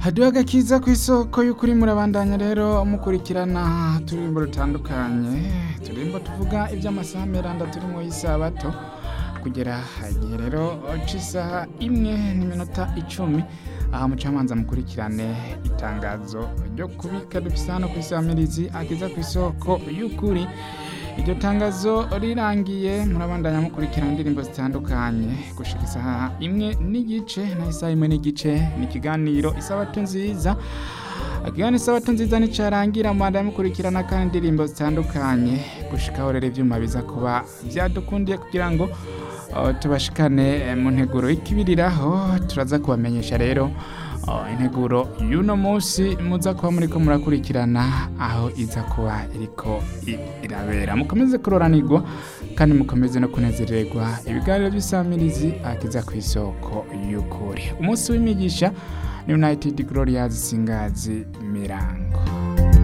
haduha agakiza ku isoko y'ukuri murabandanya rero mukurikirana turirimbo rutandukanye turirimbo tuvuga iby'amasaha meranda turi mu y'isabato kugera igihe rero c'isaha imwe n'iminota icumi aha mucamanza mukurikirane itangazo ryo kubika dufise hano kw'isamirizi akiza ku isoko y'ukuri iryo tangazo rirangiye murabandanya mukurikirana indirimbo zitandukanye gushika isaha imwe n'igice na isaha imwe n'igice ni ikiganiro isabato nziza ikiganiro isabato nziza nicarangira mubandanya mukurikirana kandi indirimbo zitandukanye gushikaho rero ivyuma biza kuba vyadukundiye kugira ngo uh, tubashikane mu nteguro y'ikibiriraho turaza kubamenyesha rero uh, integuro y'uno munsi muza kuba muriko murakurikirana aho iza kuba iriko i- irabera mukomeze kuroranirwa kandi mukomeze no kunezererwa ibiganiro by'isamirizi akiza ku isoko y'ukuri umunsi w'imigisha ni united glorious singazi mirango